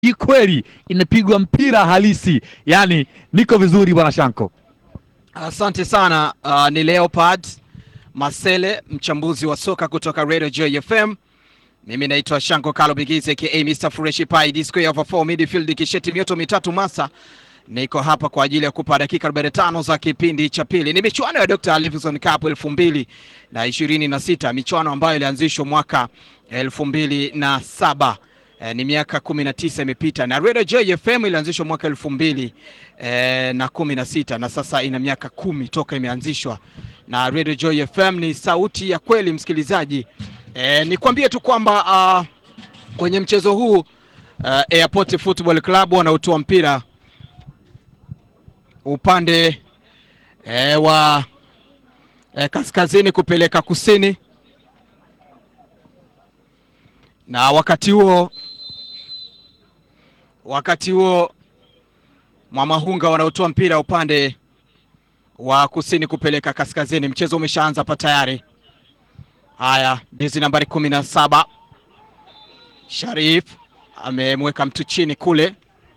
hii kweli inapigwa mpira halisi. Yani niko vizuri bwana Shanko. Asante sana. Uh, ni Leopard Masele, mchambuzi wa soka kutoka Radio Joy FM. Mimi naitwa Shanko Kalo Bigize aka Mr Fresh Pie D square over 4 midfield kisheti mioto mitatu masa. Niko hapa kwa ajili ya kupa dakika 45 za kipindi cha pili. Ni michuano ya Dr. Livingstone Cup elfu mbili na ishirini na sita, michuano ambayo ilianzishwa mwaka elfu mbili na saba. E, ni miaka kumi na tisa imepita na Radio Joy FM ilianzishwa mwaka elfu mbili e, na kumi na sita na sasa ina miaka kumi toka imeanzishwa na Radio Joy FM ni sauti ya kweli msikilizaji. E, nikwambie tu kwamba uh, kwenye mchezo huu uh, Airport Football Club wanautoa mpira upande e, wa e, kaskazini kupeleka kusini, na wakati huo wakati huo Mwamahunga wanaotoa mpira upande wa kusini kupeleka kaskazini. Mchezo umeshaanza hapa tayari. Haya, jezi nambari kumi na saba Sharif amemweka mtu chini kule,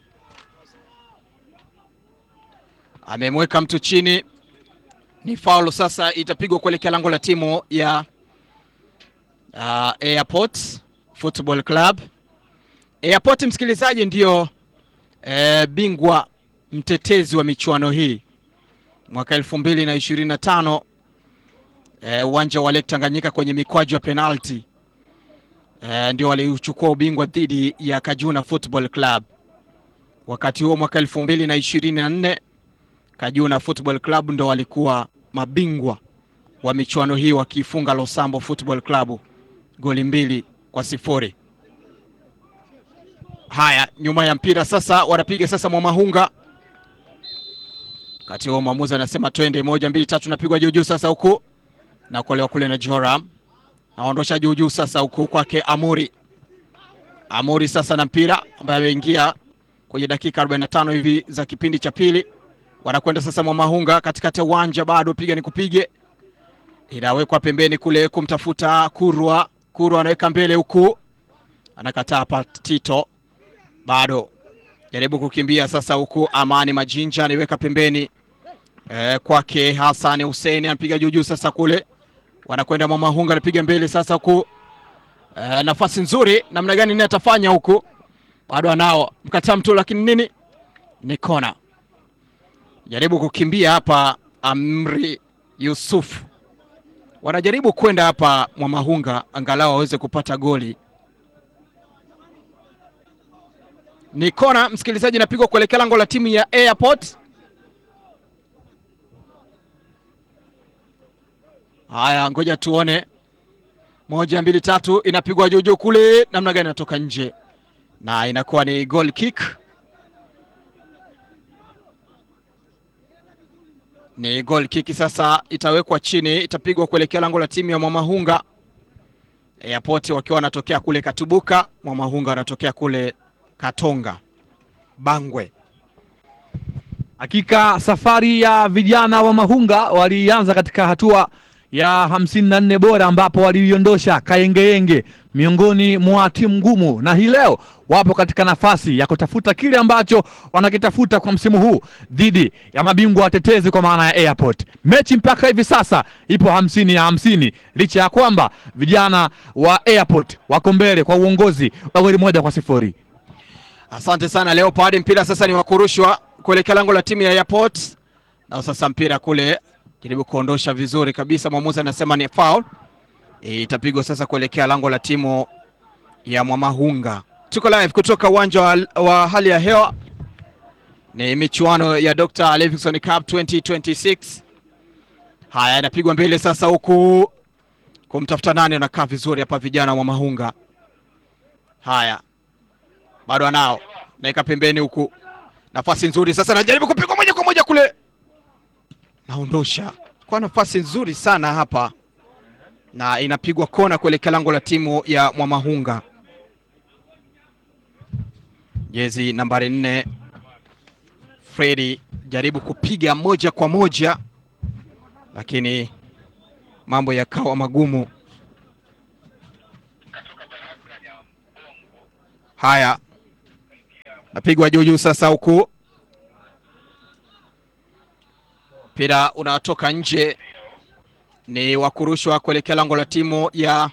amemweka mtu chini, ni faulu sasa, itapigwa kuelekea lango la timu ya uh, Airport Football Club. Airport msikilizaji, ndiyo e, bingwa mtetezi wa michuano hii mwaka elfu mbili na ishirini na tano uwanja wa Lake Tanganyika kwenye mikwaju ya penalti e, ndio waliuchukua ubingwa dhidi ya Kajuna Football Club. Wakati huo mwaka elfu mbili na ishirini na nne Kajuna Football Club ndo walikuwa mabingwa wa michuano hii wakiifunga Losambo Football Club goli mbili kwa sifuri. Haya, nyuma ya mpira sasa wanapiga sasa Mwamahunga. Wakati huo mwamuzi anasema twende, moja mbili tatu, napigwa juu juu sasa huku na kuolewa kule na Joram, naondosha juu juu sasa huku kwake Amuri. Amuri sasa na mpira ambaye ameingia kwenye dakika 45 hivi za kipindi cha pili, wanakwenda sasa Mwamahunga katikati ya uwanja, bado piga ni kupige, inawekwa pembeni kule kumtafuta Kurwa. Kurwa anaweka mbele huku, anakataa hapa Tito bado jaribu kukimbia sasa huku. Amani Majinja anaiweka pembeni e, kwake Hassan Hussein anapiga juu juu sasa kule, wanakwenda Mwamahunga anapiga mbele sasa huku e, nafasi nzuri namna gani nini atafanya huku, bado anao mkataa mtu, lakini nini ni kona. Jaribu kukimbia hapa Amri Yusuf, wanajaribu kwenda hapa Mwamahunga angalau waweze kupata goli ni kona msikilizaji, napigwa kuelekea lango la timu ya Airport. Haya, ngoja tuone, moja mbili tatu, inapigwa juujuu kule, namna gani inatoka nje na inakuwa ni goal kick. Ni goal kick sasa, itawekwa chini, itapigwa kuelekea lango la timu ya Mwamahunga. Airport wakiwa wanatokea kule Katubuka, Mwamahunga wanatokea kule Katonga Bangwe. Hakika safari ya vijana wa Mahunga walianza katika hatua ya hamsini na nne bora ambapo waliiondosha Kayengeyenge miongoni mwa timu ngumu, na hii leo wapo katika nafasi ya kutafuta kile ambacho wanakitafuta kwa msimu huu dhidi ya mabingwa watetezi kwa maana ya Airport. Mechi mpaka hivi sasa ipo hamsini ya hamsini licha ya kwamba vijana wa Airport wako mbele kwa uongozi wa goli moja kwa sifuri. Asante sana Leopard. Mpira sasa ni wa kurushwa kuelekea lango la timu ya Airport, na sasa mpira kule jaribu kuondosha vizuri kabisa, mwamuzi anasema ni foul. E, itapigwa sasa kuelekea lango la timu ya Mwamahunga. Tuko live kutoka uwanja wa, wa hali ya hewa, ni michuano ya Dr. Livingstone Cup 2026. Haya, inapigwa mbele sasa, huku kumtafuta nani, anakaa vizuri hapa vijana wa Mwamahunga. Haya bado anao naika pembeni huku, nafasi nzuri sasa, najaribu kupigwa moja kwa moja kule, naondosha kwa nafasi nzuri sana hapa, na inapigwa kona kuelekea lango la timu ya Mwamahunga. Jezi nambari nne Fredi jaribu kupiga moja kwa moja, lakini mambo yakawa magumu. Haya, napigwa juu juu sasa, huku mpira unatoka nje, ni wa kurushwa kuelekea lango la timu ya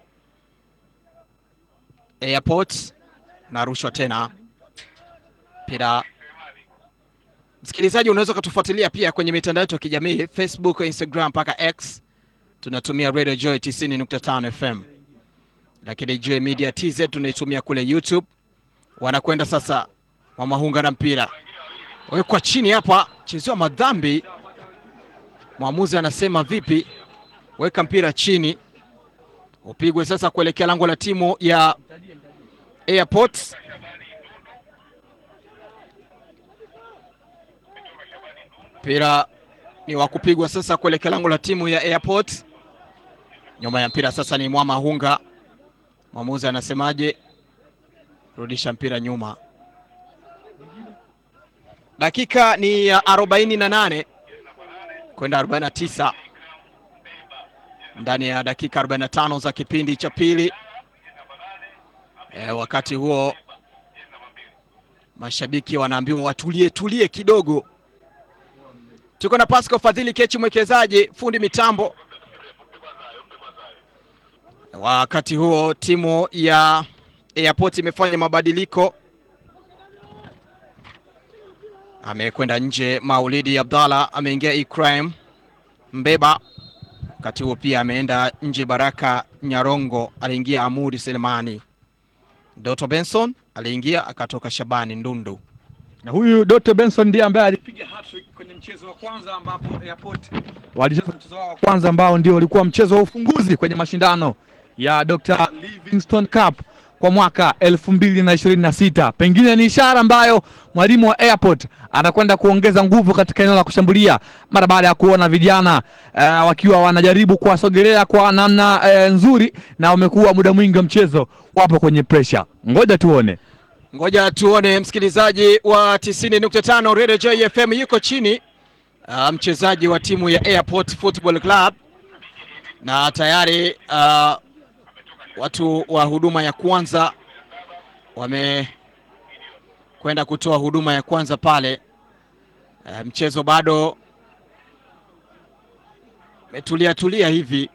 Airport, narushwa tena mpira. Msikilizaji, unaweza ukatufuatilia pia kwenye mitandao yetu ya kijamii Facebook, Instagram mpaka X, tunatumia Radio Joy 90.5 FM, lakini Joy Media TZ tunaitumia kule YouTube. Wanakwenda sasa, Mwamahunga na mpira wekwa chini hapa, chezewa madhambi. Mwamuzi anasema vipi? Weka mpira chini, upigwe sasa kuelekea lango la timu ya Airport. Mpira ni wa kupigwa sasa kuelekea lango la timu ya Airport. Nyuma ya mpira sasa ni Mwamahunga. Mwamuzi anasemaje? Rudisha mpira nyuma. Dakika ni ya arobaini na nane kwenda arobaini na tisa ndani ya dakika 45 za kipindi cha pili. E, wakati huo mashabiki wanaambiwa watulie tulie kidogo. Tuko na Pascal Fadhili Kechi, mwekezaji fundi mitambo. Wakati huo timu ya Airport imefanya mabadiliko, amekwenda nje Maulidi Abdallah, ameingia Ikrime Mbeba. Wakati huo pia ameenda nje Baraka Nyarongo, aliingia Amuri Selemani. Doto Benson aliingia, akatoka Shabani Ndundu. na huyu Dr. Benson ndiye ambaye alipiga hat-trick kwenye mchezo wa kwanza ambapo Airport walicheza mchezo wao wa kwanza ambao ndio ulikuwa mchezo wa ufunguzi kwenye mashindano ya Dr. Livingstone Cup kwa mwaka elfu mbili na ishirini na sita. Pengine ni ishara ambayo mwalimu wa Airport anakwenda kuongeza nguvu katika eneo la kushambulia mara baada ya kuona vijana uh, wakiwa wanajaribu kuwasogelea kwa namna uh, nzuri na wamekuwa muda mwingi wa mchezo wapo kwenye pressure. Ngoja tuone. Ngoja tuone msikilizaji wa 90.5 Radio Joy FM yuko chini uh, mchezaji wa timu ya Airport Football Club na tayari uh, watu wa huduma ya kwanza wamekwenda kutoa huduma ya kwanza pale. Uh, mchezo bado umetulia tulia hivi.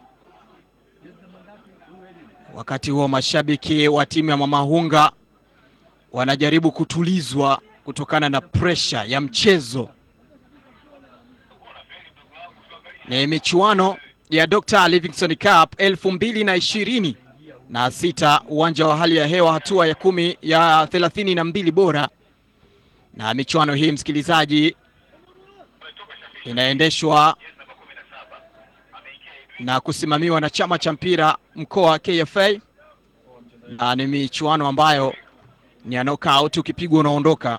Wakati huo mashabiki wa timu ya Mwamahunga wanajaribu kutulizwa kutokana na presha ya mchezo. Ni michuano ya Dr. Livingstone Cup elfu mbili na ishirini na sita, uwanja wa hali ya hewa, hatua ya kumi ya thelathini na mbili bora. Na michuano hii msikilizaji, inaendeshwa na kusimamiwa na chama cha mpira mkoa KFA, na ni michuano ambayo ni ya knockout, ukipigwa unaondoka.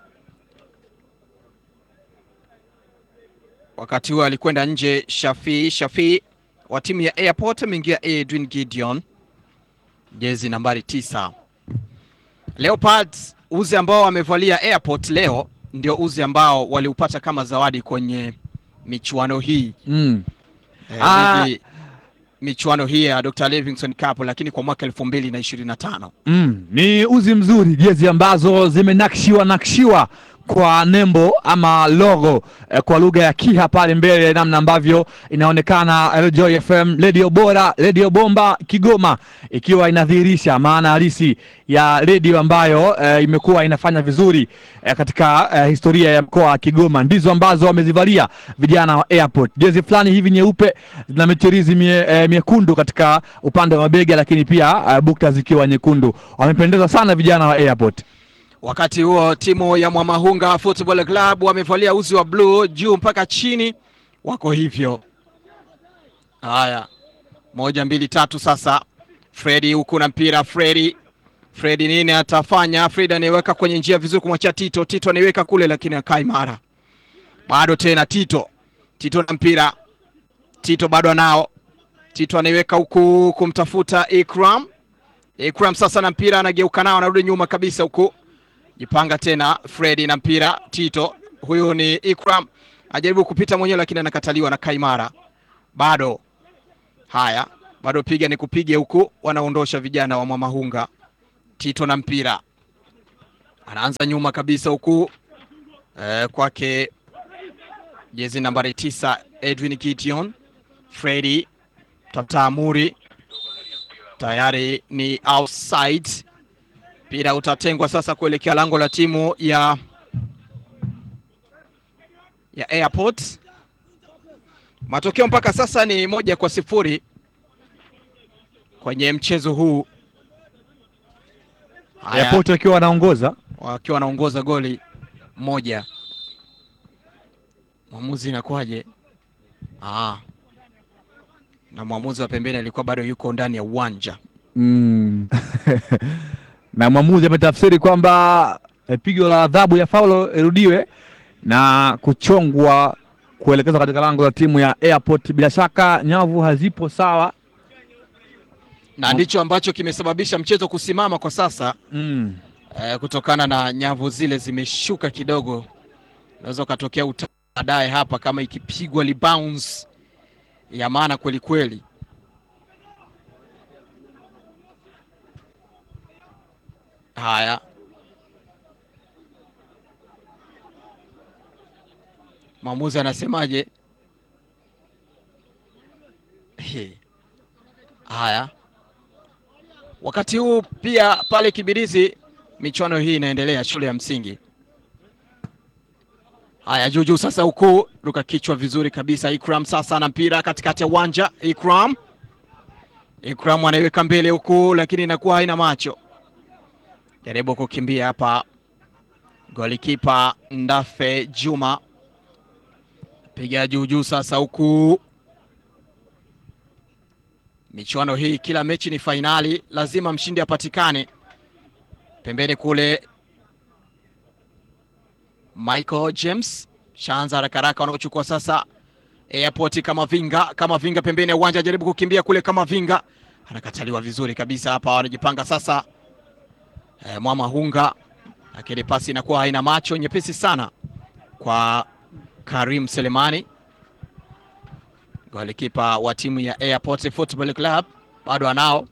Wakati huo alikwenda nje Shafi Shafi wa timu ya Airport, ameingia Edwin Gideon, jezi nambari tisa. Leopards, uzi ambao wamevalia Airport leo ndio uzi ambao waliupata kama zawadi kwenye michuano hii Mm. eh, Ah. ligi- michuano hii ya Dr. Livingstone Cup, lakini kwa mwaka elfu mbili na ishirini na tano. Mm, ni uzi mzuri, jezi ambazo zimenakshiwa nakshiwa kwa nembo ama logo eh, kwa lugha ya Kiha pale mbele, namna ambavyo inaonekana Radio Joy FM, redio bora, redio bomba Kigoma, ikiwa inadhihirisha maana halisi ya redio ambayo eh, imekuwa inafanya vizuri eh, katika eh, historia ya mkoa wa Kigoma. Ndizo ambazo wamezivalia vijana wa Airport, jezi fulani hivi nyeupe na michirizi mie, eh, miekundu katika upande wa mabega, lakini pia eh, bukta zikiwa nyekundu. Wamependeza sana vijana wa Airport. Wakati huo timu ya Mwamahunga Football Club wamevalia uzi wa bluu juu mpaka chini, wako hivyo. Haya, moja mbili tatu. Sasa Fredi huku na mpira. Fredi, Fredi nini atafanya? Fredi anaiweka kwenye njia vizuri kumwachia Tito. Tito anaiweka kule, lakini akai mara bado tena. Tito, Tito na mpira. Tito bado anao. Tito anaiweka huku kumtafuta Ikram. Ikram sasa na mpira, anageuka nao, anarudi nyuma kabisa huku jipanga tena Fredi na mpira Tito, huyu ni Ikram ajaribu kupita mwenyewe, lakini anakataliwa na Kaimara. Bado haya, bado piga ni kupige huku, wanaondosha vijana wa Mwamahunga. Tito na mpira anaanza nyuma kabisa huku eh, kwake jezi nambari tisa Edwin Gideon Fredi tafuta Amuri tayari ni outside. Mpira utatengwa sasa kuelekea lango la timu ya ya Airport. Matokeo mpaka sasa ni moja kwa sifuri kwenye mchezo huu. Haya, Airport wakiwa wanaongoza wakiwa wanaongoza goli moja. Mwamuzi inakuwaje? Ah, na mwamuzi wa pembeni alikuwa bado yuko ndani ya uwanja. mm. na mwamuzi ametafsiri kwamba eh, pigo la adhabu ya faulo irudiwe na kuchongwa kuelekezwa katika lango la timu ya Airport. Bila shaka nyavu hazipo sawa. na ndicho ambacho kimesababisha mchezo kusimama kwa sasa mm. eh, kutokana na nyavu zile zimeshuka kidogo. Unaweza ukatokea uta- baadaye hapa kama ikipigwa libounce ya maana kweli kweli. Haya, mwamuzi anasemaje? He. Haya, wakati huu pia pale Kibirizi michuano hii inaendelea shule ya msingi. Haya, juujuu sasa, huku ruka kichwa vizuri kabisa. Ikram sasa na mpira katikati ya uwanja. Ikram, Ikram anaiweka mbele huku, lakini inakuwa haina macho. Jaribu kukimbia hapa, golikipa Ndafe Juma piga juujuu sasa, huku michuano hii kila mechi ni fainali, lazima mshindi apatikane. Pembeni kule Michael James shaanza haraka haraka, wanaochukua sasa Airport kama vinga kama vinga pembeni ya uwanja, jaribu kukimbia kule kama vinga, anakataliwa vizuri kabisa hapa. Wanajipanga sasa e, Mwama Hunga, lakini pasi inakuwa haina macho, nyepesi sana kwa Karim Selemani, golikipa wa timu ya Airport Football Club, bado anao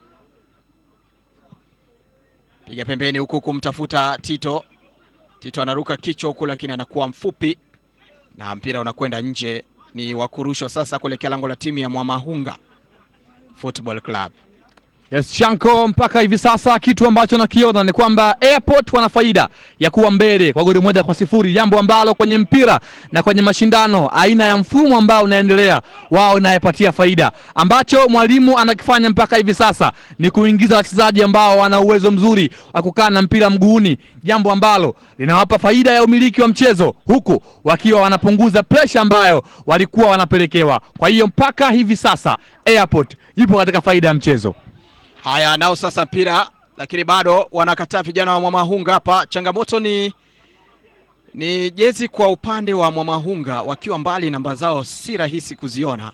piga pembeni huku kumtafuta Tito. Tito anaruka kichwa huku, lakini anakuwa mfupi na mpira unakwenda nje. Ni wa kurushwa sasa kuelekea lango la timu ya Mwamahunga Football Club. Yes, Shanko, mpaka hivi sasa kitu ambacho nakiona ni kwamba Airport wana faida ya kuwa mbele kwa goli moja kwa sifuri, jambo ambalo kwenye mpira na kwenye mashindano aina ya mfumo ambao unaendelea wao inayepatia faida. Ambacho mwalimu anakifanya mpaka hivi sasa ni kuingiza wachezaji ambao wana uwezo mzuri wa kukaa na mpira mguuni, jambo ambalo linawapa faida ya umiliki wa mchezo, huku wakiwa wanapunguza presha ambayo walikuwa wanapelekewa. Kwa hiyo mpaka hivi sasa Airport ipo katika faida ya mchezo. Haya, nao sasa mpira, lakini bado wanakataa vijana wa Mwamahunga hapa. Changamoto ni ni jezi kwa upande wa Mwamahunga, wakiwa mbali, namba zao si rahisi kuziona,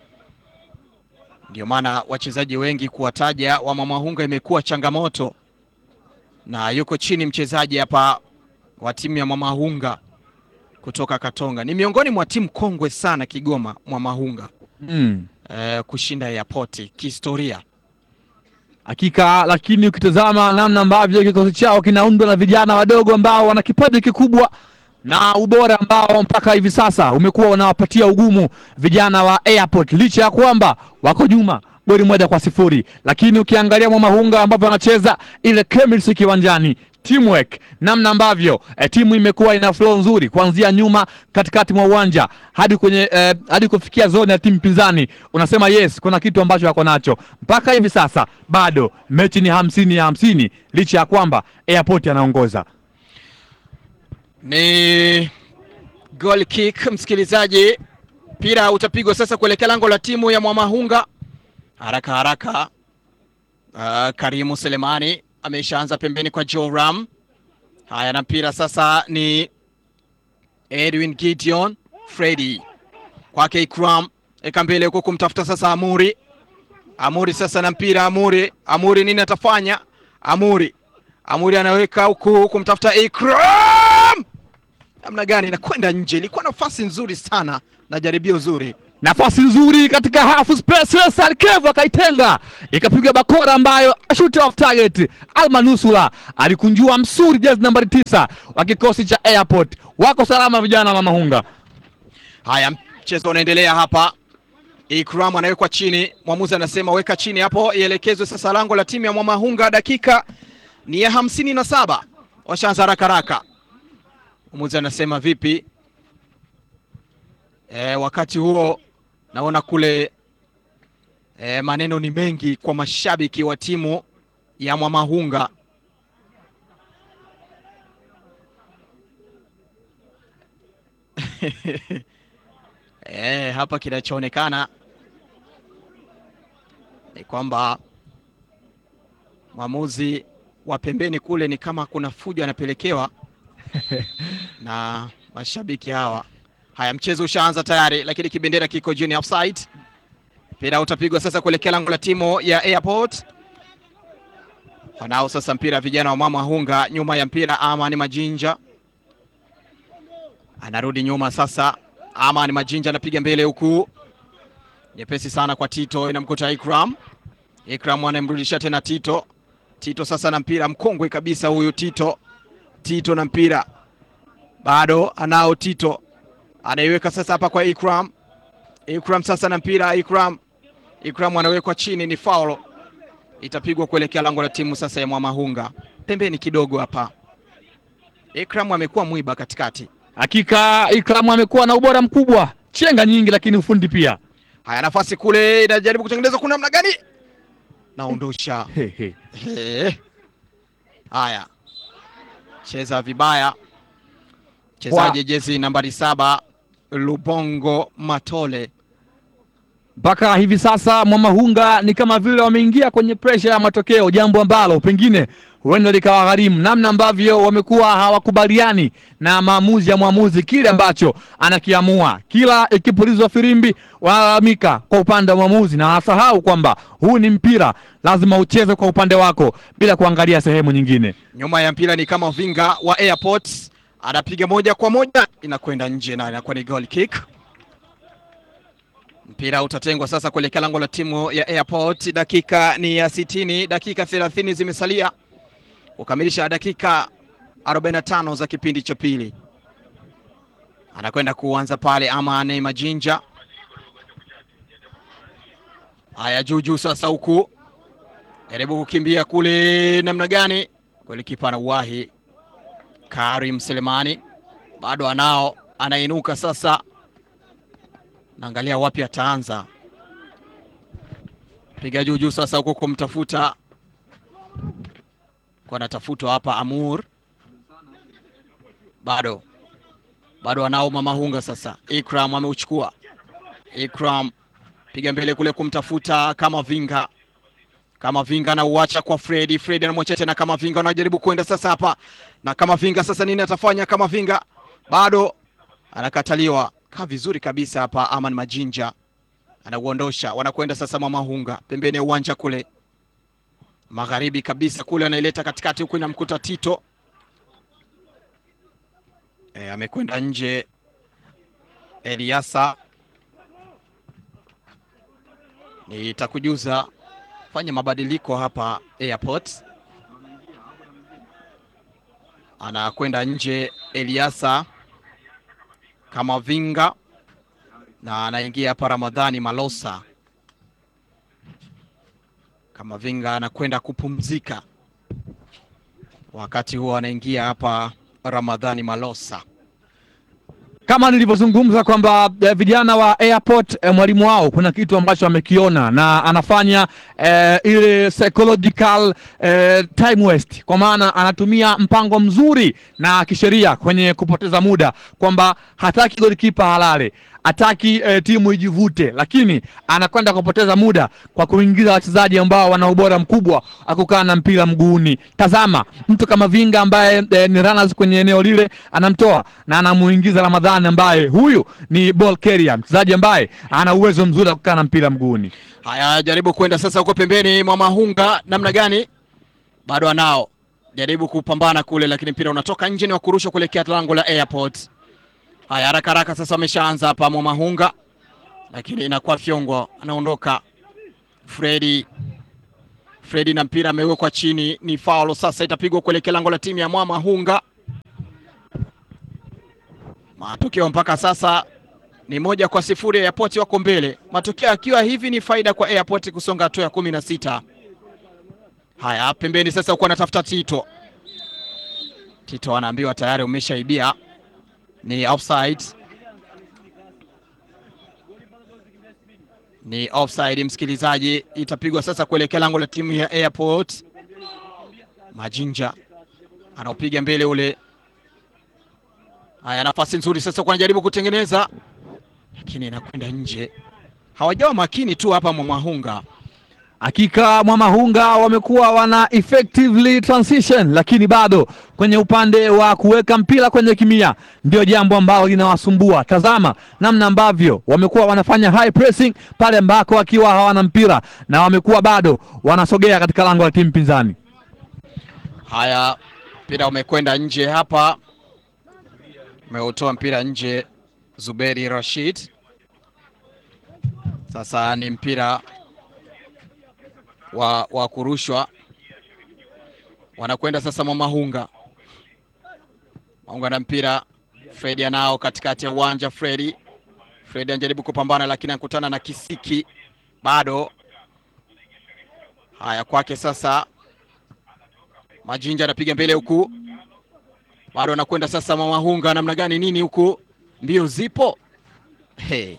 ndio maana wachezaji wengi kuwataja wa Mwamahunga imekuwa changamoto, na yuko chini mchezaji hapa wa timu ya Mwamahunga kutoka Katonga, ni miongoni mwa timu kongwe sana Kigoma, Mwamahunga Mm. eh, kushinda Airport kihistoria. Hakika, lakini ukitazama namna ambavyo kikosi chao kinaundwa na vijana wadogo ambao wana kipaji kikubwa na ubora ambao mpaka hivi sasa umekuwa unawapatia ugumu vijana wa Airport, licha ya kwamba wako nyuma goli moja kwa sifuri, lakini ukiangalia Mwamahunga ambavyo wanacheza ile chemistry kiwanjani teamwork namna ambavyo eh, timu imekuwa ina flow nzuri kuanzia nyuma katikati mwa uwanja hadi kwenye eh, hadi kufikia zone ya timu pinzani, unasema yes, kuna kitu ambacho wako nacho mpaka hivi sasa. Bado mechi ni hamsini ya hamsini licha ya kwamba Airport anaongoza. Ni goal kick, msikilizaji. Mpira utapigwa sasa kuelekea lango la timu ya Mwamahunga. Haraka haraka, uh, Karimu Selemani ameshaanza pembeni kwa Joram. Haya, na mpira sasa ni Edwin Gideon Freddy kwake Ikram, eka mbele huko kumtafuta sasa Amuri. Amuri sasa na mpira Amuri, Amuri nini atafanya? Amuri, Amuri anaweka huku kumtafuta Ikram namna gani inakwenda nje. Ilikuwa nafasi nzuri sana na jaribio zuri. nafasi nzuri katika half space, Salkevu akaitenga ikapiga bakora ambayo shoot off target. Almanusula alikunjua msuri, jezi nambari tisa wa kikosi cha Airport. Wako salama vijana wa Mahunga. Haya, mchezo unaendelea hapa. Ikram anawekwa chini, mwamuzi anasema weka chini hapo, ielekezwe sasa lango la timu ya Mwamahunga. Dakika ni ya hamsini na saba, washaanza haraka haraka. Mwamuzi anasema vipi? E, wakati huo naona kule e, maneno ni mengi kwa mashabiki wa timu ya Mwamahunga. E, hapa kinachoonekana ni kwamba mwamuzi wa pembeni kule ni kama kuna fujo anapelekewa na mashabiki hawa. Haya, mchezo ushaanza tayari, lakini kibendera kiko juu, ni offside. Mpira utapigwa sasa kuelekea lango la timu ya Airport. Wanao sasa mpira vijana wa mama hunga, nyuma ya mpira Amani Majinja anarudi nyuma sasa. Amani Majinja anapiga mbele huku, nyepesi sana kwa Tito, inamkuta Ikram. Ikram anamrudisha tena Tito. Tito sasa na mpira, mkongwe kabisa huyu Tito. Tito na mpira bado anao Tito, anaiweka sasa hapa kwa Ikram. Ikram sasa na mpira, Ikram Ikram anawekwa chini, ni faulo itapigwa kuelekea lango la timu sasa ya Mwamahunga. Pembeni kidogo hapa, Ikram amekuwa mwiba katikati. Hakika Ikram amekuwa na ubora mkubwa, chenga nyingi, lakini ufundi pia. Haya, nafasi kule inajaribu kutengeneza, kuna namna gani? Naondosha He, he. He. Haya, cheza vibaya mchezaji jezi nambari saba Lubongo Matole. Mpaka hivi sasa Mwamahunga ni kama vile wameingia kwenye presha ya matokeo, jambo ambalo pengine huenda likawagharimu, namna ambavyo wamekuwa hawakubaliani na maamuzi ya mwamuzi, kile ambacho anakiamua. Kila ikipulizwa firimbi wanalalamika kwa upande wa mwamuzi, na wasahau kwamba huu ni mpira, lazima ucheze kwa upande wako bila kuangalia sehemu nyingine. Nyuma ya mpira ni kama vinga wa Airport anapiga moja kwa moja, inakwenda nje na inakuwa ni goal kick. Mpira utatengwa sasa kuelekea lango la timu ya Airport. Dakika ni ya sitini, dakika thelathini zimesalia kukamilisha dakika 45 za kipindi cha pili. Anakwenda kuanza pale Amani Majinja. Haya, juu juu sasa, huku jaribu kukimbia kule, namna gani? Golikipa anauwahi Karim Selemani bado anao, anainuka sasa, naangalia wapi ataanza piga juu juu sasa, huko kumtafuta kwa anatafutwa hapa Amur, bado bado anao Mamahunga sasa. Ikram ameuchukua, Ikram piga mbele kule kumtafuta kama vinga kama vinga anauacha kwa Fredi. Fredi anamwacha tena kama vinga, anajaribu kwenda sasa hapa na kama vinga sasa, nini atafanya? Kama vinga bado anakataliwa. Kaa vizuri kabisa hapa, Aman Majinja anauondosha, wanakwenda sasa Mwamahunga pembeni ya uwanja kule magharibi kabisa kule, anaileta katikati huku, inamkuta Tito e, amekwenda nje. Eliasa nitakujuza fanya mabadiliko hapa Airport, anakwenda nje Eliasa kama vinga na anaingia hapa Ramadhani Malosa kama vinga anakwenda kupumzika, wakati huo anaingia hapa Ramadhani Malosa. kama nilivyozungumza kwamba eh, vijana wa Airport eh, mwalimu wao kuna kitu ambacho amekiona na anafanya eh, ile psychological eh, time waste, kwa maana anatumia mpango mzuri na kisheria kwenye kupoteza muda, kwamba hataki golikipa halale hataki eh, timu ijivute, lakini anakwenda kupoteza muda kwa kuingiza wachezaji ambao wana ubora mkubwa akukaa na mpira mguuni. Tazama mtu kama Vinga ambaye eh, ni runners kwenye eneo lile, anamtoa na anamuingiza Ramadhani ambaye huyu ni ball carrier, mchezaji ambaye ana uwezo mzuri wa kukaa na mpira mguuni. Haya, jaribu kwenda sasa huko pembeni mwa Mahunga, namna gani? Bado anao jaribu kupambana kule, lakini mpira unatoka nje, ni wa kurusha kuelekea lango la Airport. Haya, haraka haraka sasa wameshaanza hapa mwa Mahunga, lakini inakuwa Fyongo anaondoka. Fredi Fredi na mpira amewekwa chini, ni faulo sasa, itapigwa kuelekea lango la timu ya Mwamahunga. Matokeo mpaka sasa ni moja kwa sifuri. Airport wako mbele, matokeo akiwa hivi ni faida kwa Airport kusonga hatua ya kumi na sita. Haya, pembeni sasa huko anatafuta Tito. Tito anaambiwa tayari umeshaibia, ni offside, ni offside msikilizaji. Itapigwa sasa kuelekea lango la timu ya Airport. Majinja anaopiga mbele ule. Haya, nafasi nzuri sasa kwa anajaribu kutengeneza, lakini inakwenda nje. Hawajawa makini tu hapa Mwamahunga. Hakika Mwamahunga wamekuwa wana effectively transition, lakini bado kwenye upande wa kuweka mpira kwenye kimia ndio jambo ambalo linawasumbua. Tazama namna ambavyo wamekuwa wanafanya high pressing pale ambako wakiwa hawana mpira na wamekuwa bado wanasogea katika lango la timu pinzani. Haya, mpira umekwenda nje hapa, umeutoa mpira nje Zuberi Rashid. Sasa ni mpira wa, wa kurushwa, wanakwenda sasa Mwamahunga. Mahunga na mpira, Fredi anao katikati ya uwanja. Fredi Fredi anajaribu kupambana, lakini anakutana na kisiki bado. Haya, kwake sasa Majinja anapiga mbele huku, bado anakwenda sasa Mwamahunga. Namna gani nini huku, mbio zipo hey.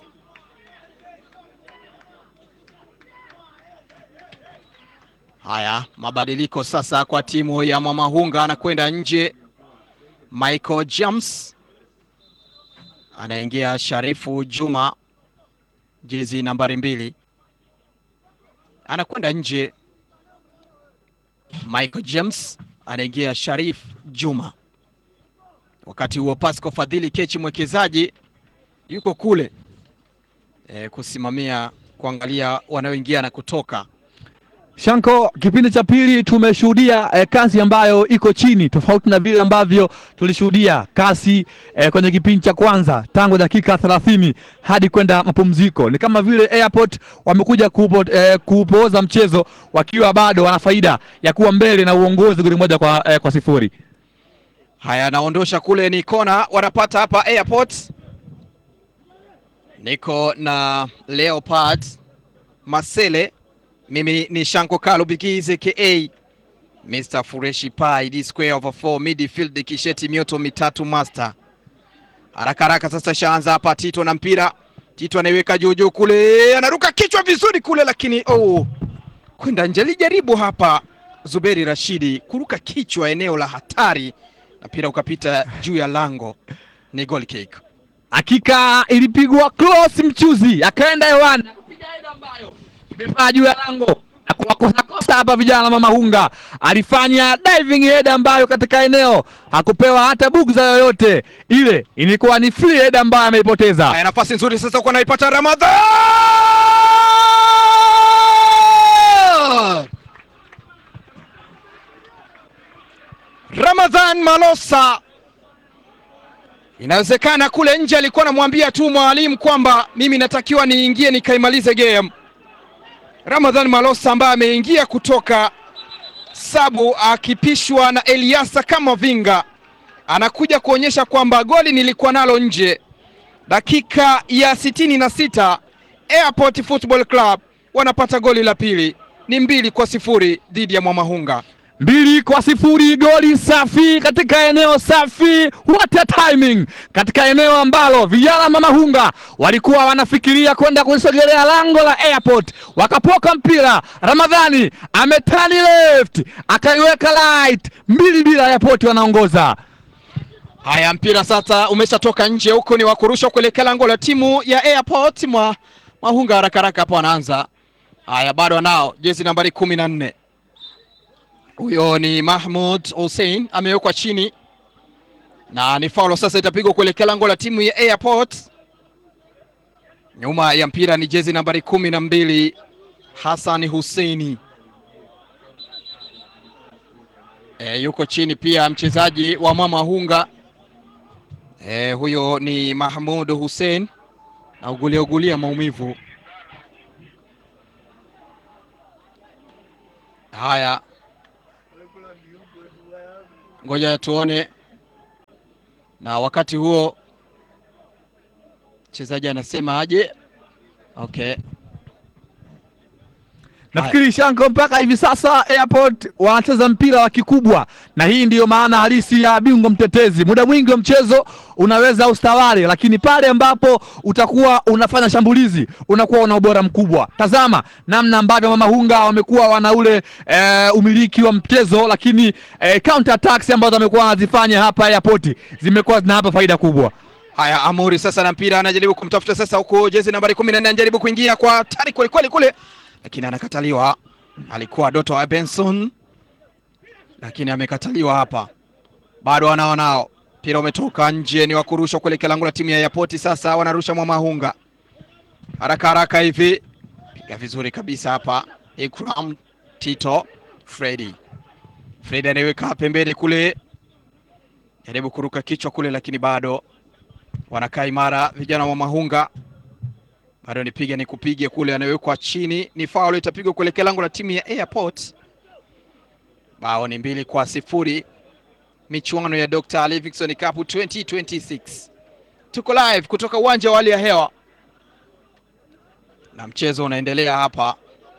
Haya, mabadiliko sasa kwa timu ya Mwamahunga, anakwenda nje Michael James, anaingia Sharifu Juma, jezi nambari mbili, anakwenda nje Michael James, anaingia Sharif Juma. Wakati huo Pasco Fadhili Kechi mwekezaji yuko kule e, kusimamia kuangalia wanaoingia na kutoka. Shanko, kipindi cha pili tumeshuhudia eh, kasi ambayo iko chini tofauti na vile ambavyo tulishuhudia kasi eh, kwenye kipindi cha kwanza tangu dakika thelathini hadi kwenda mapumziko. Ni kama vile Airport wamekuja kuupo, eh, kuupooza mchezo wakiwa bado wana faida ya kuwa mbele na uongozi goli moja kwa, eh, kwa sifuri. Haya, anaondosha kule, ni kona wanapata hapa Airport. Niko na Leopard Masele mimi ni Shanko Kalo Bigize ka Mr Fureshi Pai D square over 4 midfield kisheti mioto mitatu master. Haraka haraka sasa shaanza hapa Tito na mpira. Tito anaiweka juu juu kule, anaruka kichwa vizuri kule, lakini oh, kwenda nje. Alijaribu hapa Zuberi Rashidi kuruka kichwa eneo la hatari, na mpira ukapita juu ya lango, ni goal kick. Hakika ilipigwa cross, mchuzi akaenda hewani kupiga header ambayo imepaa juu ya lango na kuwakosa kosa hapa vijana Mamahunga. Alifanya diving head ambayo katika eneo hakupewa hata bugza yoyote, ile ilikuwa ni free head ambayo ameipoteza. Haya, nafasi nzuri sasa kwa naipata Ramadhan Ramadhan Malosa. Inawezekana kule nje alikuwa anamwambia tu mwalimu kwamba mimi natakiwa niingie nikaimalize game. Ramadhan Malosa ambaye ameingia kutoka sabu akipishwa na Eliasa kama vinga, anakuja kuonyesha kwamba goli nilikuwa nalo nje. Dakika ya sitini na sita Airport Football Club wanapata goli la pili, ni mbili kwa sifuri dhidi ya Mwamahunga. mbili kwa sifuri, goli safi katika eneo safi. What a timing katika eneo ambalo vijana Mamahunga walikuwa wanafikiria kwenda kusogelea lango la Airport, wakapoka mpira. Ramadhani ametani left akaiweka right, mbili bila. Airport wanaongoza. Haya, mpira sasa umeshatoka nje, huko ni wakurusha kuelekea lango la timu ya Airport. Mwa Mahunga haraka haraka hapo anaanza. Haya, bado anao jezi nambari kumi na nne huyo ni Mahmud Hussein amewekwa chini na ni faulo sasa, itapigwa kuelekea lango la timu ya Airport. Nyuma ya mpira ni jezi nambari kumi na mbili Hassan Husseini. E, yuko chini pia mchezaji wa Mama Hunga e, huyo ni Mahmud Hussein na ugulia ugulia maumivu haya. Ngoja tuone, na wakati huo mchezaji anasema aje? Okay. Nafikiri Shanko, mpaka hivi sasa Airport wanacheza mpira wa kikubwa, na hii ndiyo maana halisi ya bingwa mtetezi. Muda mwingi wa mchezo unaweza ustawale, lakini pale ambapo utakuwa unafanya shambulizi unakuwa una ubora mkubwa. Tazama namna ambavyo Mama Hunga wamekuwa wana ule e, umiliki wa mchezo, lakini e, counter attacks ambazo wamekuwa wanazifanya hapa Airport zimekuwa zinawapa faida kubwa. Haya, Amuri sasa na mpira anajaribu kumtafuta sasa, huko jezi nambari kumi na nne anajaribu kuingia kwa tari kweli kweli kule, lakini anakataliwa. Alikuwa Doto wa Benson, lakini amekataliwa hapa. Bado wanao nao mpira umetoka nje, ni wa kurushwa kuelekea lango la timu ya Yapoti. Sasa wanarusha Mwamahunga haraka haraka hivi, piga vizuri kabisa hapa. Ikram Tito Fredi, Fredi anaiweka pembeni kule, jaribu kuruka kichwa kule, lakini bado wanakaa imara vijana wa Mahunga, bado nipiga ni kupige kule, anawekwa chini, ni faul itapigwa kuelekea lango la timu ya Airport. Bao ni mbili kwa sifuri, michuano ya Dr. Livingstone Cup 2026. Tuko live kutoka uwanja wa hali ya hewa na mchezo unaendelea hapa.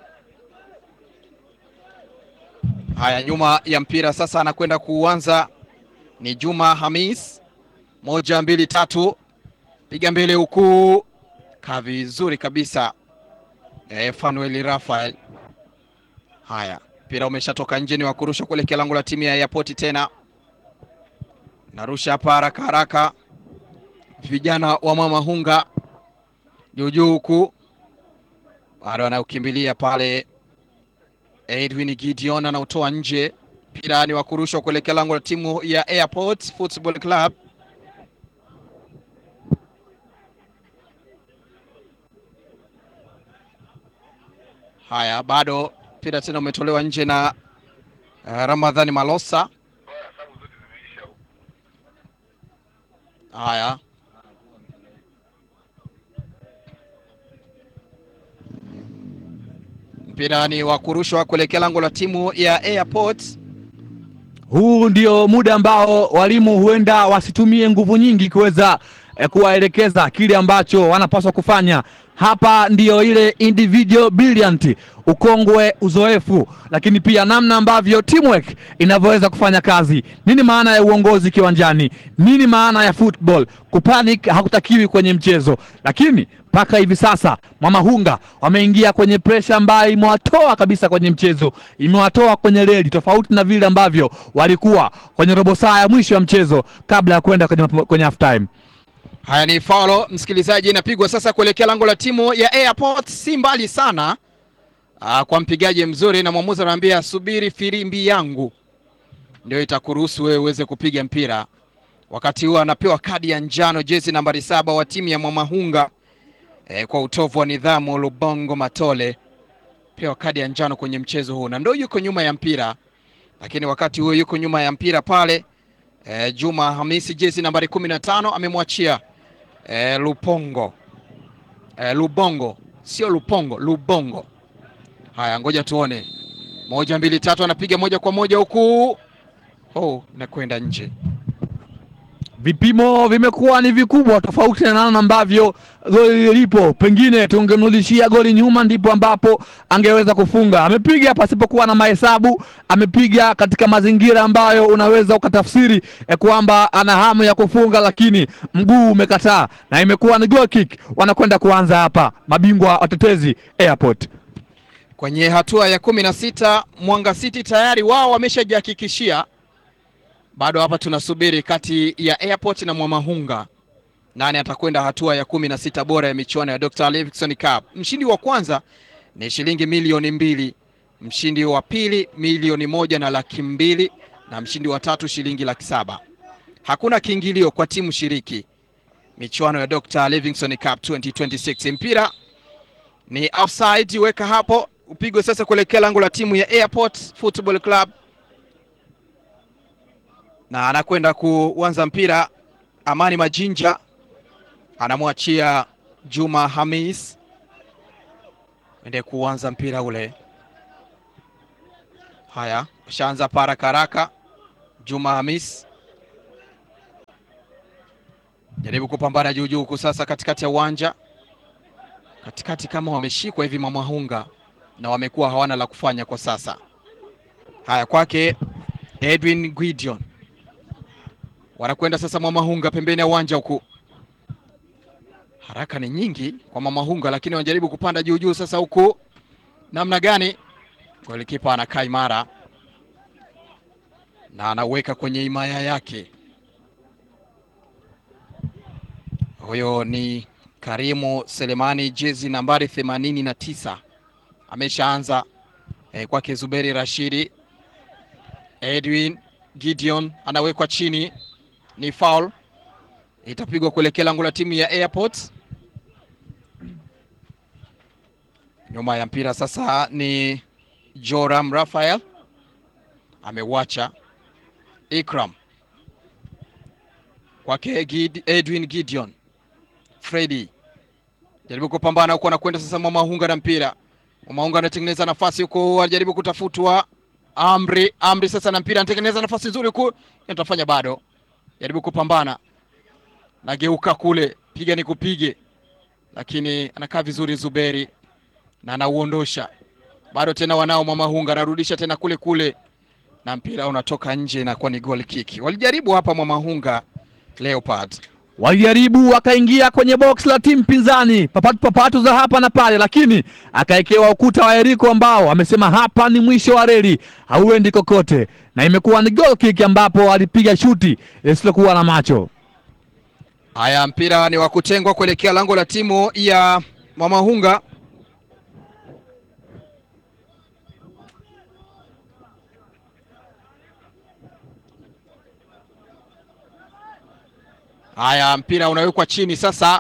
Haya, nyuma ya mpira sasa anakwenda kuanza ni Juma Hamis moja mbili tatu, piga mbele huku, kaa vizuri kabisa e, Fanuel Rafael. Haya, mpira umeshatoka nje, ni wa kurusha kuelekea lango la timu ya Airport. Tena narusha hapa haraka haraka, vijana wa Mama Hunga juujuu huku, bado anaukimbilia pale. Edwin Gideon anautoa nje, mpira ni wa kurusha kuelekea lango la timu ya Airport Football Club. Haya, bado mpira tena umetolewa nje na uh, Ramadhani Malosa. Haya, mpira ni wa kurushwa kuelekea lango la timu ya Airport. Huu ndio muda ambao walimu huenda wasitumie nguvu nyingi kuweza eh, kuwaelekeza kile ambacho wanapaswa kufanya. Hapa ndiyo ile individual brilliant, ukongwe, uzoefu, lakini pia namna ambavyo teamwork inavyoweza kufanya kazi. Nini maana ya uongozi kiwanjani? Nini maana ya football? Kupanic hakutakiwi kwenye mchezo, lakini mpaka hivi sasa Mama Hunga wameingia kwenye presha ambayo imewatoa kabisa kwenye mchezo, imewatoa kwenye reli, tofauti na vile ambavyo walikuwa kwenye robo saa ya mwisho ya mchezo kabla ya kwenda kwenye, kwenye half time. Haya ni faulo msikilizaji, inapigwa sasa kuelekea lango la timu ya Airport, si mbali sana aa, kwa mpigaji mzuri, na mwamuzi anaambia subiri firimbi yangu ndio itakuruhusu wewe uweze kupiga mpira. Wakati huo anapewa kadi ya njano jezi nambari saba wa timu ya Mwamahunga e, kwa utovu wa nidhamu. Lubongo Matole pewa kadi ya njano kwenye mchezo huu, na ndio yuko nyuma ya mpira, lakini wakati huo yuko nyuma ya mpira pale e, Juma Hamisi jezi nambari kumi na tano amemwachia E, Lupongo e, Lubongo sio Lupongo, Lubongo. Haya, ngoja tuone, moja mbili tatu, anapiga moja kwa moja huku, oh, nakwenda nje. Vipimo vimekuwa ni vikubwa, tofauti na namna ambavyo goli lipo. Pengine tungemrudishia goli nyuma, ndipo ambapo angeweza kufunga. Amepiga pasipokuwa na mahesabu, amepiga katika mazingira ambayo unaweza ukatafsiri eh, kwamba ana hamu ya kufunga, lakini mguu umekataa na imekuwa ni goal kick. Wanakwenda kuanza hapa mabingwa watetezi Airport kwenye hatua ya kumi na sita. Mwanga City tayari wao wameshajihakikishia bado hapa tunasubiri kati ya Airport na Mwamahunga nani atakwenda hatua ya kumi na sita bora ya michuano ya Dr. Livingstone Cup. Mshindi wa kwanza ni shilingi milioni mbili, mshindi wa pili milioni moja na laki mbili na mshindi wa tatu shilingi laki saba. Hakuna kiingilio kwa timu shiriki michuano ya Dr. Livingstone Cup 2026. Mpira ni offside, weka hapo upigwe sasa kuelekea lango la timu ya Airport Football Club na anakwenda kuanza mpira. Amani Majinja anamwachia Juma Hamis ende kuanza mpira ule. Haya, ushaanza para karaka. Juma Hamis jaribu kupambana juu juu huku sasa, katikati ya uwanja, katikati kama wameshikwa hivi Mamahunga na wamekuwa hawana la kufanya kwa sasa. Haya, kwake Edwin Gideon wanakwenda sasa Mamahunga pembeni ya uwanja huku haraka ni nyingi kwa Mamahunga, lakini wanajaribu kupanda juu juu sasa huku, namna gani? Golikipa anakaa imara na anaweka kwenye himaya yake. Huyo ni Karimu Selemani, jezi nambari themanini na tisa ameshaanza eh, kwake Zuberi Rashidi. Edwin Gideon anawekwa chini, ni foul itapigwa kuelekea lango la timu ya Airport. Nyuma ya mpira sasa ni Joram Rafael amewacha Ikram kwake Gid, Edwin Gideon Freddy jaribu kupambana huko, anakwenda sasa Mwamahunga na mpira. Mwamahunga anatengeneza nafasi huko, anajaribu kutafutwa Amri. Amri sasa na mpira, anatengeneza nafasi nzuri huko, atafanya bado, jaribu kupambana nageuka kule, piga ni kupige, lakini anakaa vizuri Zuberi na anauondosha bado. Tena wanao Mwamahunga anarudisha tena kule kule, na mpira unatoka nje, inakuwa ni goal kick. Walijaribu hapa Mwamahunga Leopard, walijaribu wakaingia kwenye box la timu pinzani, papatu papatu za hapa na pale, lakini akaekewa ukuta wa Eriko ambao amesema hapa ni mwisho wa reli, hauendi kokote, na imekuwa ni goal kick ambapo alipiga shuti lisilokuwa na macho. Haya, mpira ni wa kutengwa kuelekea lango la timu ya Mwamahunga. Haya, mpira unawekwa chini sasa.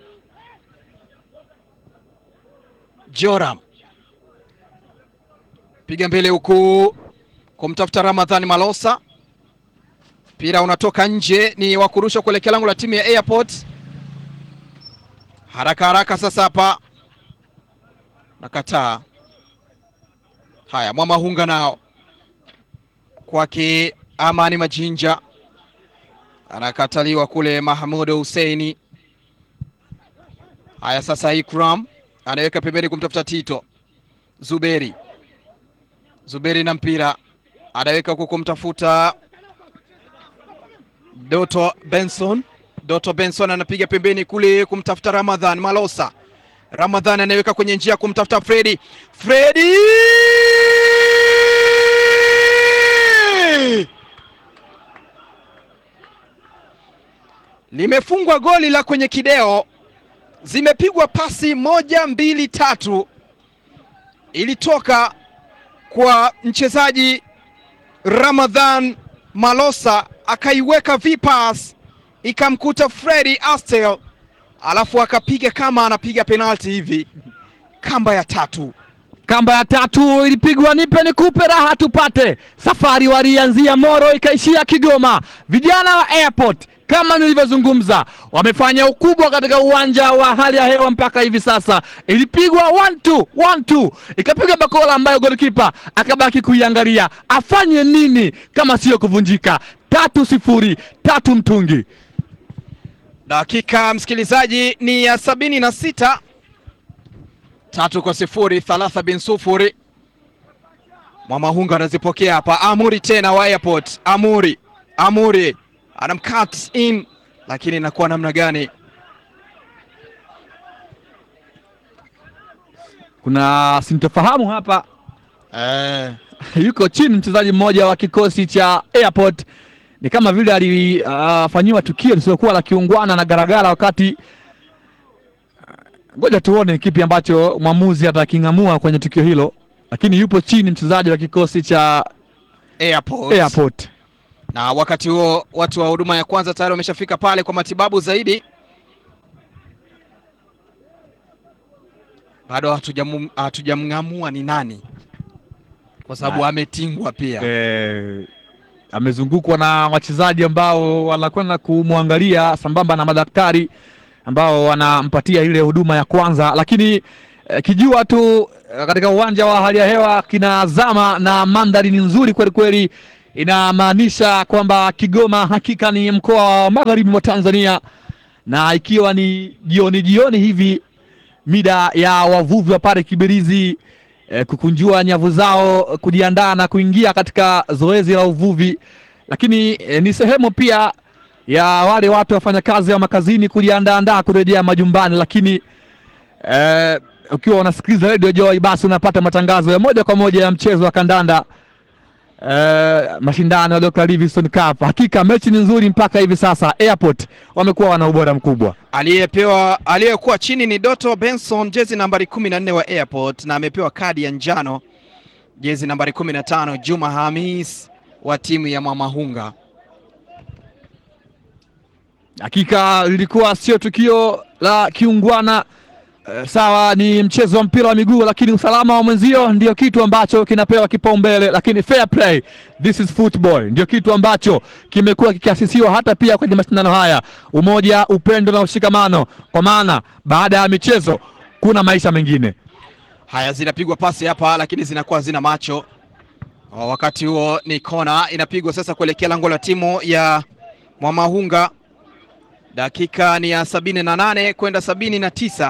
Joram piga mbele huku kumtafuta Ramadhani Malosa mpira unatoka nje, ni wa kurusha kuelekea lango la timu ya Airport. Haraka haraka sasa hapa nakataa. Haya, Mwamahunga nao kwake Amani Majinja anakataliwa kule, Mahmud Huseini. Haya, sasa Ikram anaweka pembeni kumtafuta Tito Zuberi. Zuberi na mpira anaweka huku kumtafuta Doto Benson. Doto Benson anapiga pembeni kule kumtafuta Ramadhan Malosa. Ramadhan anaweka kwenye njia kumtafuta Fredi. Fredi limefungwa goli la kwenye kideo, zimepigwa pasi moja mbili tatu, ilitoka kwa mchezaji Ramadhan Malosa akaiweka vipas ikamkuta Fredi Astel, alafu akapiga kama anapiga penalti hivi, kamba ya tatu. Kamba ya tatu ilipigwa, nipe nikupe, raha tupate. Safari walianzia Moro ikaishia Kigoma. Vijana wa Airport kama nilivyozungumza, wamefanya ukubwa katika uwanja wa hali ya hewa mpaka hivi sasa. Ilipigwa one two, one two, ikapiga bakola ambayo golikipa akabaki kuiangalia afanye nini kama siyo kuvunjika. Tatu sifuri, tatu mtungi. Dakika msikilizaji ni ya sabini na sita tatu kwa sifuri thalatha bin sufuri. Mwamahunga anazipokea hapa. Amuri tena wa Airport. Amuri, Amuri anamcut in, lakini inakuwa namna gani? Kuna sintofahamu hapa Eh, yuko chini mchezaji mmoja wa kikosi cha Airport, ni kama vile alifanyiwa tukio lisilokuwa la kiungwana na garagara wakati. Ngoja tuone kipi ambacho mwamuzi ataking'amua kwenye tukio hilo, lakini yupo chini mchezaji wa kikosi cha Airport. Airport. Na wakati huo watu wa huduma ya kwanza tayari wameshafika pale kwa matibabu zaidi. Bado hatujamu- hatujamng'amua ni nani, kwa sababu Ah. ametingwa pia. Eh, amezungukwa na wachezaji ambao wanakwenda kumwangalia sambamba na madaktari ambao wanampatia ile huduma ya kwanza, lakini eh, kijua tu eh, katika uwanja wa hali ya hewa kinazama na mandhari ni nzuri kweli kweli, inamaanisha kwamba Kigoma hakika ni mkoa wa magharibi mwa Tanzania, na ikiwa ni jioni jioni hivi mida ya wavuvi wa pale Kibirizi eh, kukunjua nyavu zao kujiandaa na kuingia katika zoezi la uvuvi, lakini eh, ni sehemu pia ya wale watu wafanyakazi wa makazini kujiandaandaa kurejea majumbani, lakini eh, ukiwa unasikiliza Radio Joy basi unapata matangazo ya moja kwa moja ya mchezo wa kandanda eh, mashindano ya Dr. Livingstone Cup. Hakika mechi ni nzuri mpaka hivi sasa. Airport wamekuwa wana ubora mkubwa. Aliyepewa aliyekuwa chini ni Doto Benson, jezi nambari kumi na nne wa Airport, na amepewa kadi ya njano jezi nambari kumi na tano Juma Hamis wa timu ya Mwamahunga. Hakika lilikuwa sio tukio la kiungwana eh, sawa, ni mchezo wa mpira wa miguu, lakini usalama wa mwenzio ndio kitu ambacho kinapewa kipaumbele, lakini fair play, this is football, ndio kitu ambacho kimekuwa kikiasisiwa hata pia kwenye mashindano haya, umoja, upendo na ushikamano, kwa maana baada ya michezo kuna maisha mengine. Haya, zinapigwa pasi hapa, lakini zinakuwa zina macho. O, wakati huo ni kona inapigwa sasa kuelekea lango la timu ya Mwamahunga. Dakika ni ya sabini na nane kwenda sabini na tisa.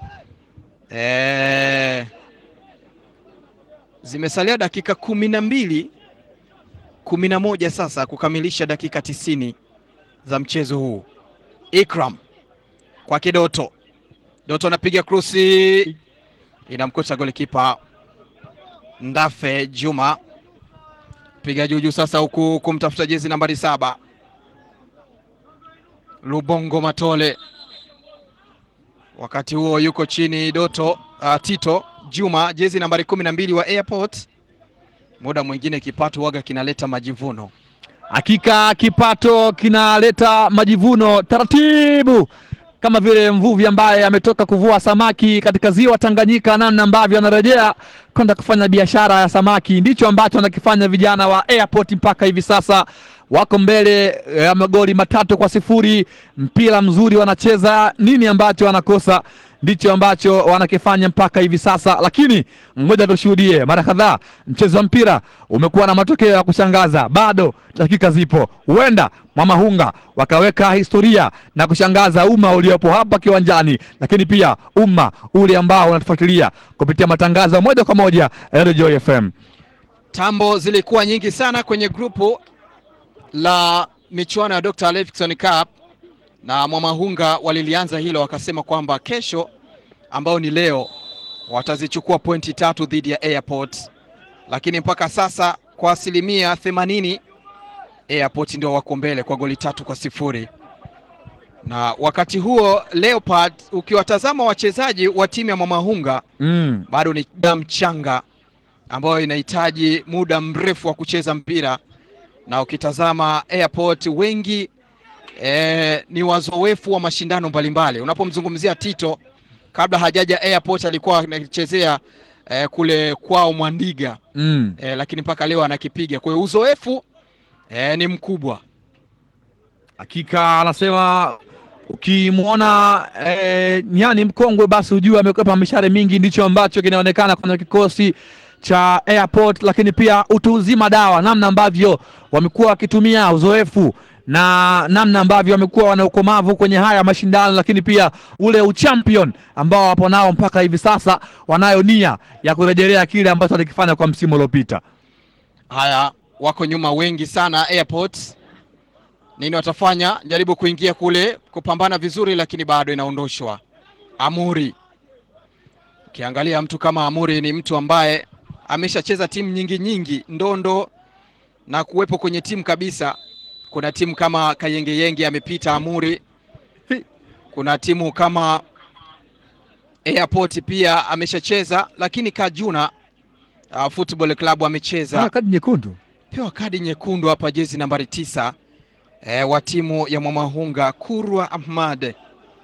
E, zimesalia dakika kumi na mbili kumi na moja sasa kukamilisha dakika tisini za mchezo huu. Ikram kwake Doto, Doto anapiga krusi inamkosa golikipa Ndafe Juma, piga juujuu sasa, huku kumtafuta jezi nambari saba Lubongo Matole. Wakati huo yuko chini Doto uh, Tito Juma, jezi nambari kumi na mbili wa Airport. Muda mwingine kipato waga kinaleta majivuno. Hakika kipato kinaleta majivuno taratibu, kama vile mvuvi ambaye ametoka kuvua samaki katika ziwa Tanganyika, namna ambavyo anarejea kwenda kufanya biashara ya samaki. Ndicho ambacho wanakifanya vijana wa Airport mpaka hivi sasa, wako mbele ya magoli matatu kwa sifuri. Mpira mzuri wanacheza, nini ambacho wanakosa ndicho ambacho wanakifanya mpaka hivi sasa, lakini ngoja tushuhudie. Mara kadhaa mchezo wa mpira umekuwa na matokeo ya kushangaza, bado dakika zipo, huenda Mwamahunga wakaweka historia na kushangaza umma uliopo hapa kiwanjani, lakini pia umma ule ambao unatufuatilia kupitia matangazo moja kwa moja ya Joy FM. Tambo zilikuwa nyingi sana kwenye grupu la michuano ya Dr. Livingstone Cup na Mwamahunga walilianza hilo, wakasema kwamba kesho ambao ni leo watazichukua pointi tatu dhidi ya Airport, lakini mpaka sasa kwa asilimia themanini Airport ndio wako mbele kwa goli tatu kwa sifuri. Na wakati huo Leopard, ukiwatazama wachezaji wa timu ya Mwamahunga Mm. bado ni damu changa ambayo inahitaji muda mrefu wa kucheza mpira, na ukitazama Airport wengi eh, ni wazoefu wa mashindano mbalimbali. Unapomzungumzia Tito, kabla hajaja Airport alikuwa anachezea eh, kule kwao Mwandiga Mm. eh, lakini mpaka leo anakipiga. Kwa hiyo uzoefu eh, ni mkubwa. Hakika anasema ukimwona eh, nyani mkongwe basi ujue amekwepa mishare mingi. Ndicho ambacho kinaonekana kwenye kikosi cha Airport, lakini pia utu uzima dawa, namna ambavyo wamekuwa wakitumia uzoefu na namna ambavyo wamekuwa wana ukomavu kwenye haya mashindano, lakini pia ule uchampion ambao wapo nao mpaka hivi sasa, wanayo nia ya kurejelea kile ambacho walikifanya kwa msimu uliopita. Haya, wako nyuma wengi sana Airport. Nini watafanya? Jaribu kuingia kule kupambana vizuri, lakini bado inaondoshwa. Amuri, ukiangalia mtu kama Amuri ni mtu ambaye ameshacheza timu nyingi nyingi ndondo na kuwepo kwenye timu kabisa. Kuna timu kama Kayengeyenge amepita Amuri, kuna timu kama Airport pia ameshacheza, lakini Kajuna uh, Football Club amecheza Ah, kadi nyekundu pewa kadi nyekundu hapa, jezi nambari tisa e, wa timu ya Mwamahunga Kurwa Ahmad.